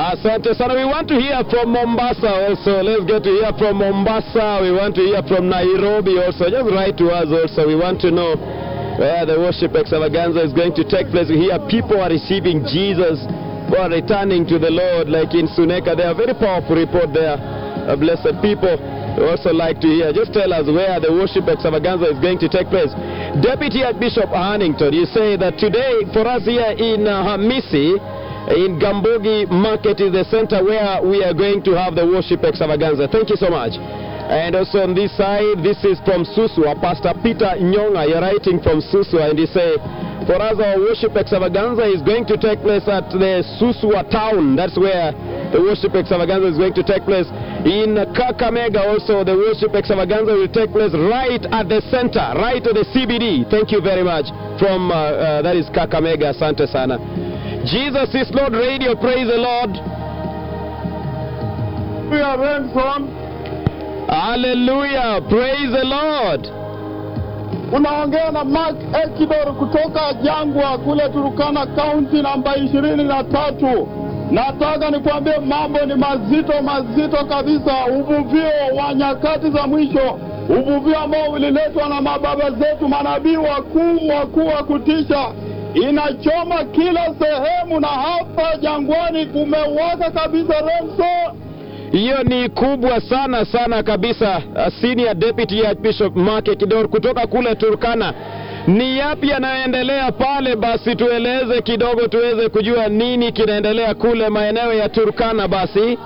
Asante sana. We want to hear from Mombasa also. Let's get to hear from Mombasa. We want to hear from Nairobi also. Just write to us also. We want to know where the worship extravaganza is going to take place. We hear people are receiving Jesus, who are returning to the Lord, like in Suneka. They are very powerful report there. Uh, blessed people. We also like to hear. Just tell us where the worship extravaganza is going to take place. Deputy Archbishop Hannington, you say that today for us here in uh, Hamisi, in Gambogi Market is the center where we are going to have the worship extravaganza. Thank you so much. And also on this side, this is from Susua. Pastor Peter Nyonga, you're writing from Susua, and he say, for us, our worship extravaganza is going to take place at the Susua town. That's where the worship extravaganza is going to take place. In Kakamega also, the worship extravaganza will take place right at the center, right at the CBD. Thank you very much. From, uh, uh, that is Kakamega, Sante Sana. Jesus is Lord Radio, praise the Lord. Hallelujah, Renson. Hallelujah, praise the Lord. Unaongea na Mark Ekidor kutoka Jangwa kule Turukana kaunti namba ishirini na tatu. Nataka nikwambie mambo ni mazito mazito kabisa, uvuvio wa nyakati za mwisho, uvuvio ambao uliletwa na mababa zetu manabii wakuu wakuu wa kutisha, inachoma kila sehemu, na hapa jangwani kumewaka kabisa. Remso, Hiyo ni kubwa sana sana kabisa. Uh, Senior Deputy Archbishop Mark Kidor kutoka kule Turkana. Ni yapi yanayoendelea pale? Basi tueleze kidogo, tuweze kujua nini kinaendelea kule maeneo ya Turkana. Basi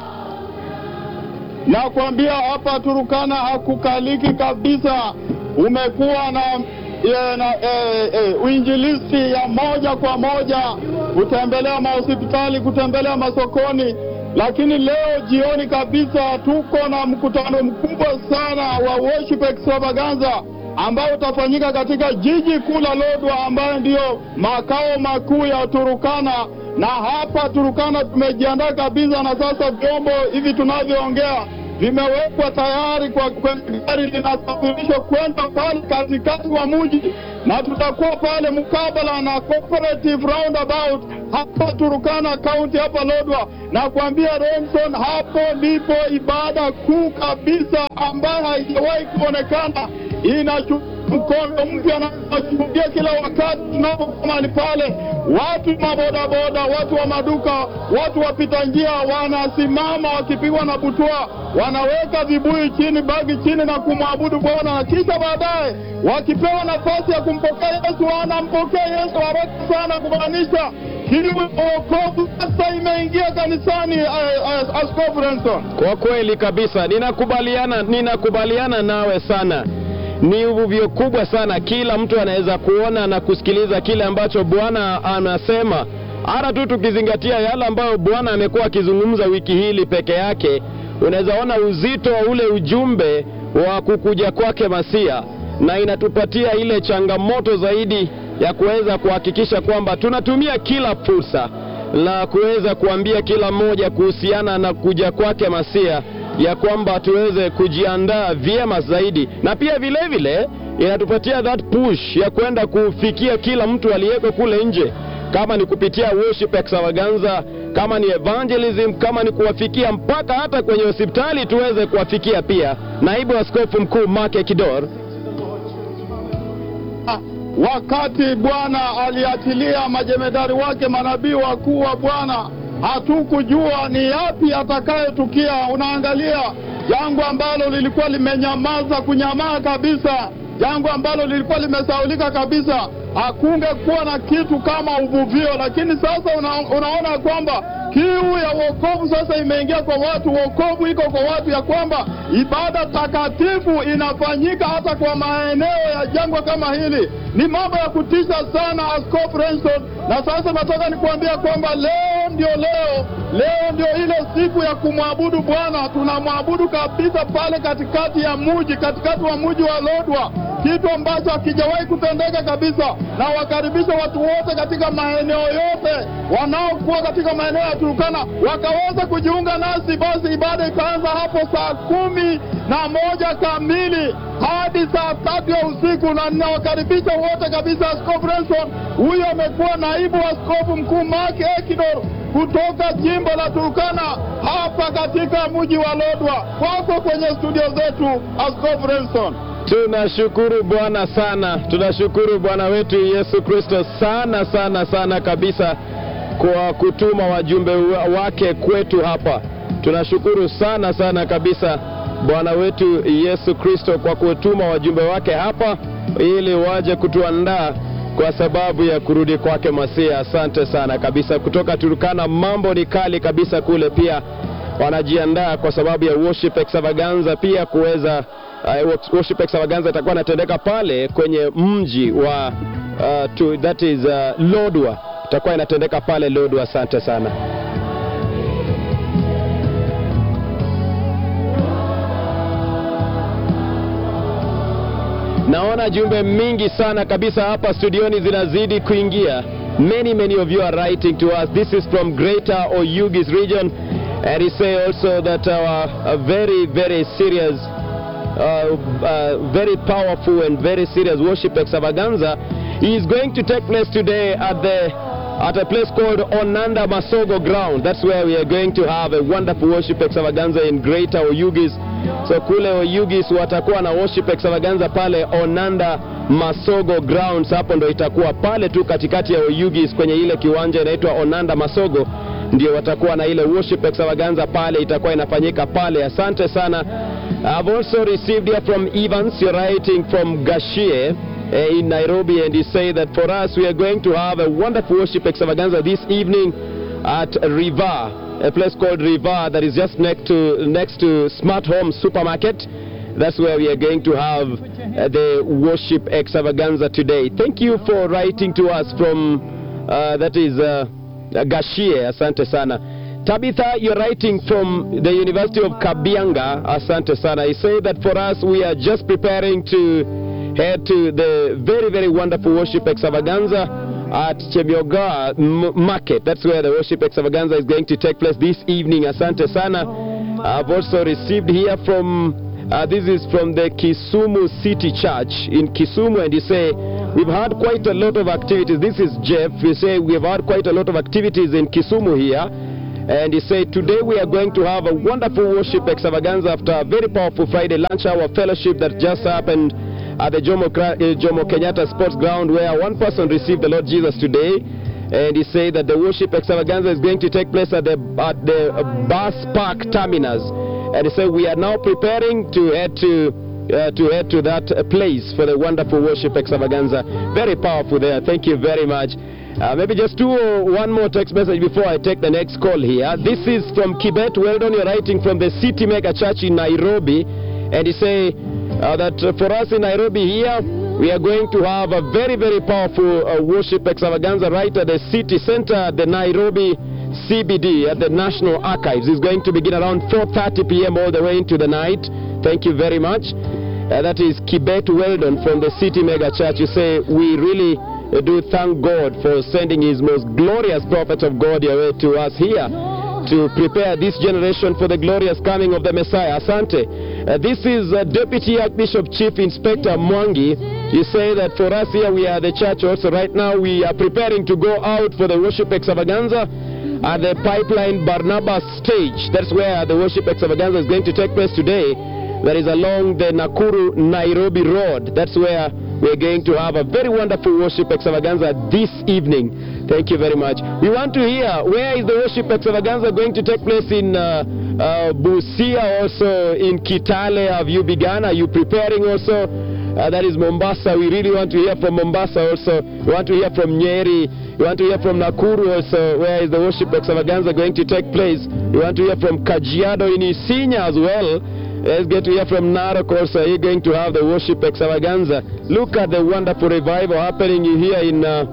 nakwambia hapa Turukana hakukaliki kabisa. Umekuwa na e, na e, e, uinjilisti ya moja kwa moja, kutembelea mahospitali, kutembelea masokoni, lakini leo jioni kabisa tuko na mkutano mkubwa sana wa worship extravaganza ambao utafanyika katika jiji kuu la Lodwa ambayo ndiyo makao makuu ya Turukana. Na hapa Turukana tumejiandaa kabisa, na sasa vyombo hivi tunavyoongea vimewekwa tayari kwa kwenye gari linasafirishwa kwenda pale katikati wa mji, na tutakuwa pale mkabala na cooperative roundabout hapa Turukana kaunti hapa Lodwa. Na kuambia Remson, hapo ndipo ibada kuu kabisa ambayo haijawahi kuonekana inachu mkondo mpya na tunashuhudia kila wakati tunapokuwa mahali pale, watu mabodaboda, watu wa maduka, watu wapita njia wanasimama wakipigwa na butwa, wanaweka vibuyu chini, bagi chini na kumwabudu Bwana, na kisha baadaye wakipewa nafasi ya kumpokea Yesu wanampokea Yesu haraka sana, kumaanisha hili wokovu sasa imeingia kanisani. eh, eh, Askofu Renson. kwa kweli kabisa, ninakubaliana ninakubaliana nawe sana. Ni uvuvio kubwa sana, kila mtu anaweza kuona na kusikiliza kile ambacho Bwana anasema, hata tu tukizingatia yale ambayo Bwana amekuwa akizungumza wiki hili peke yake, unaweza ona uzito wa ule ujumbe wa kukuja kwake Masia, na inatupatia ile changamoto zaidi ya kuweza kuhakikisha kwamba tunatumia kila fursa la kuweza kuambia kila mmoja kuhusiana na kuja kwake Masia, ya kwamba tuweze kujiandaa vyema zaidi, na pia vile vile inatupatia that push ya kwenda kufikia kila mtu aliyeko kule nje, kama ni kupitia worship extravaganza, kama ni evangelism, kama ni kuwafikia mpaka hata kwenye hospitali tuweze kuwafikia pia. Naibu Askofu Mkuu Mark Kidor wakati Bwana aliachilia majemedari wake manabii wakuu wa Bwana, hatukujua ni yapi atakayetukia. Unaangalia jangwa ambalo lilikuwa limenyamaza kunyamaa kabisa, jangwa ambalo lilikuwa limesaulika kabisa, hakungekuwa na kitu kama uvuvio. Lakini sasa una, unaona kwamba kiu ya wokovu sasa imeingia kwa watu, wokovu iko kwa watu, ya kwamba ibada takatifu inafanyika hata kwa maeneo ya jangwa kama hili. Ni mambo ya kutisha sana, Askofu Renson. Na sasa nataka nikuambia kwamba leo ndio leo, leo ndio ile siku ya kumwabudu Bwana. Tunamwabudu kabisa pale katikati ya muji, katikati wa muji wa Lodwa, kitu ambacho hakijawahi kutendeka kabisa, na wakaribisha watu wote katika maeneo yote wanaokuwa katika maeneo ya Turkana wakaweza kujiunga nasi. Basi ibada ikaanza hapo saa kumi na moja kamili hadi saa tatu ya usiku, na ninawakaribisha wote kabisa. Askofu Renson huyo amekuwa naibu askofu mkuu Mark Ekidor kutoka jimbo la Turkana hapa katika mji wa Lodwa. Kwako kwenye studio zetu, Askofu Renson. Tunashukuru Bwana sana, tunashukuru Bwana wetu Yesu Kristo sana sana sana kabisa kwa kutuma wajumbe wa- wake kwetu hapa. Tunashukuru sana sana kabisa Bwana wetu Yesu Kristo kwa kutuma wajumbe wake hapa ili waje kutuandaa kwa sababu ya kurudi kwake Masia. Asante sana kabisa. Kutoka Turkana mambo ni kali kabisa kule pia wanajiandaa kwa sababu ya worship extravaganza pia kuweza uh, worship extravaganza itakuwa inatendeka pale kwenye mji wa uh, to, that is uh, Lodwa itakuwa inatendeka pale Lodwa. Asante sana. Naona jumbe mingi sana kabisa hapa studioni zinazidi kuingia. Many many of you are writing to us. This is from Greater Oyugis region and he say also that our a very very serious uh, uh, very powerful and very serious worship extravaganza is going to take place today at the at a place called Onanda Masogo ground. That's where we are going to have a wonderful worship extravaganza in Greater Oyugis. So kule Oyugis watakuwa na worship extravaganza pale Onanda Masogo grounds. Hapo ndo itakuwa pale tu katikati ya Oyugis kwenye ile kiwanja inaitwa Onanda Masogo ndio watakuwa na ile worship extravaganza pale, itakuwa inafanyika pale. Asante sana. I've also received here from Evans, you're writing from Gashie uh, in Nairobi, and you say that for us we are going to have a wonderful worship extravaganza this evening at Riva, a place called Riva that is just next to next to Smart Home Supermarket. That's where we are going to have uh, the worship extravaganza today. Thank you for writing to us from uh, that is. Uh, Gashie, asante sana. Tabitha, you're writing from the University of Kabianga, asante sana. You say that for us, we are just preparing to head to the very, very wonderful worship extravaganza at Chemioga M- Market. That's where the worship extravaganza is going to take place this evening. Asante sana. I've also received here from uh, this is from the Kisumu City Church in Kisumu, and you say, We've had quite a lot of activities. This is Jeff. You say, We've had quite a lot of activities in Kisumu here. And he said, Today we are going to have a wonderful worship extravaganza after a very powerful Friday lunch hour fellowship that just happened at the Jomo, Kra- uh, Jomo Kenyatta Sports Ground, where one person received the Lord Jesus today. And he said that the worship extravaganza is going to take place at the, at the uh, bus park terminus. And he said, We are now preparing to head to. Uh, to head to that uh, place for the wonderful worship extravaganza. Very powerful there. Thank you very much. Uh, maybe just two or one more text message before I take the next call here. This is from Kibet. Well done. You're writing from the City Mega Church in Nairobi. And you say uh, that uh, for us in Nairobi here, we are going to have a very, very powerful uh, worship extravaganza right at the city center, at the Nairobi CBD, at the National Archives. It's going to begin around 4.30 p.m. all the way into the night. Thank you very much. Uh, that is Kibet Weldon from the City Mega Church. You say, we really uh, do thank God for sending his most glorious prophets of God your way to us here to prepare this generation for the glorious coming of the Messiah. Asante. Uh, this is uh, Deputy Archbishop Chief Inspector Mwangi. You say that for us here, we are the church also. Right now, we are preparing to go out for the worship extravaganza at the Pipeline Barnabas stage. That's where the worship extravaganza is going to take place today. That is along the Nakuru Nairobi Road. That's where we're going to have a very wonderful worship extravaganza this evening. Thank you very much. We want to hear where is the worship extravaganza going to take place in uh, uh, Busia, also in Kitale. Have you begun? Are you preparing also? Uh, that is Mombasa. We really want to hear from Mombasa also. We want to hear from Nyeri. We want to hear from Nakuru also. Where is the worship extravaganza going to take place? We want to hear from Kajiado in Isinya as well. Let's get to hear from Narok also. You're going to have the worship extravaganza. Look at the wonderful revival happening here in uh,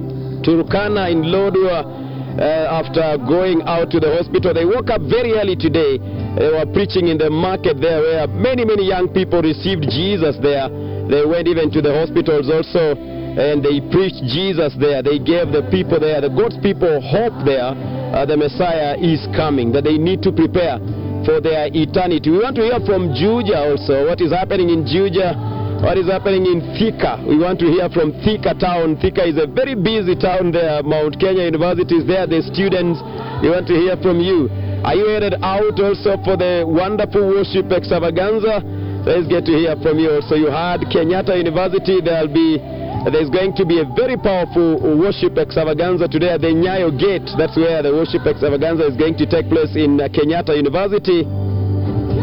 Turkana in Lodwa. Uh, after going out to the hospital, they woke up very early today. They were preaching in the market there, where many, many young people received Jesus there. They went even to the hospitals also and they preached Jesus there. They gave the people there, the God's people, hope there. Uh, the Messiah is coming, that they need to prepare for their eternity. We want to hear from Juja also. What is happening in Juja? What is happening in Thika? We want to hear from Thika town. Thika is a very busy town there. Mount Kenya University is there. The students, we want to hear from you. Are you headed out also for the wonderful worship extravaganza? So let's get to hear from you. So you had Kenyatta University. There'll be there's going to be a very powerful worship extravaganza today at the Nyayo Gate. That's where the worship extravaganza is going to take place in uh, Kenyatta University.